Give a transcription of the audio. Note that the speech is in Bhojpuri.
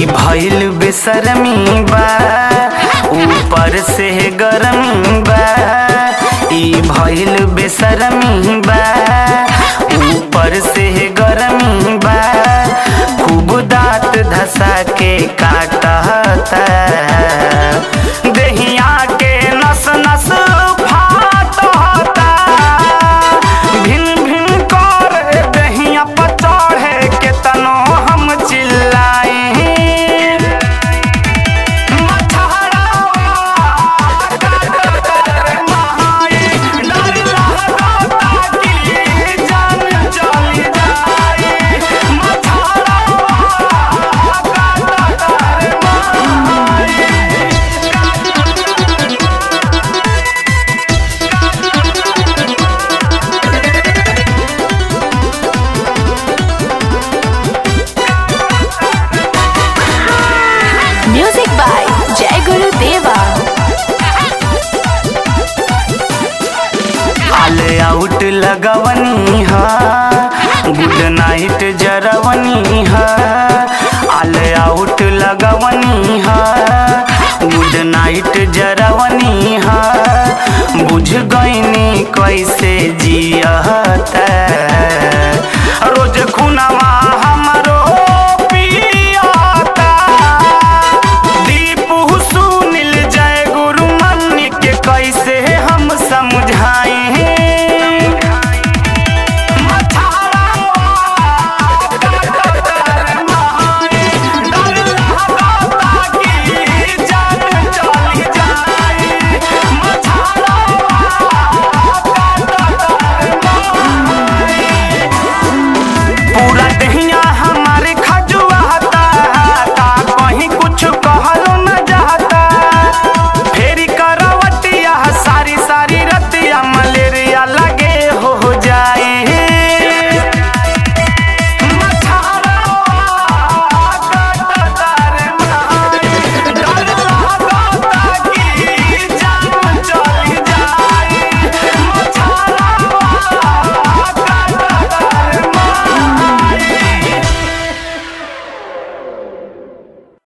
ई भइल बेसरमी बा ऊपर से गरमी बा ई भइल बेसरमी बा ऊपर से गरमी बा खूब दांत धसा के काटता देहिया के नस नस फाटता भिन भिन कर देहिया पर चढ़े के तनो हम चिल्लाए म्यूजिक बाय जय गुरु देवा ऑल आउट लगवनी हा गुड नाइट जरवनी हा ऑल आउट लगवनी हा गुड नाइट जरवनी हा बुझ गईनी कैसे जियता रोज खुनवा हमरो पियाता दीपू सुनील जय गुरु मन के कैसे हम समझाए पूरा दहिया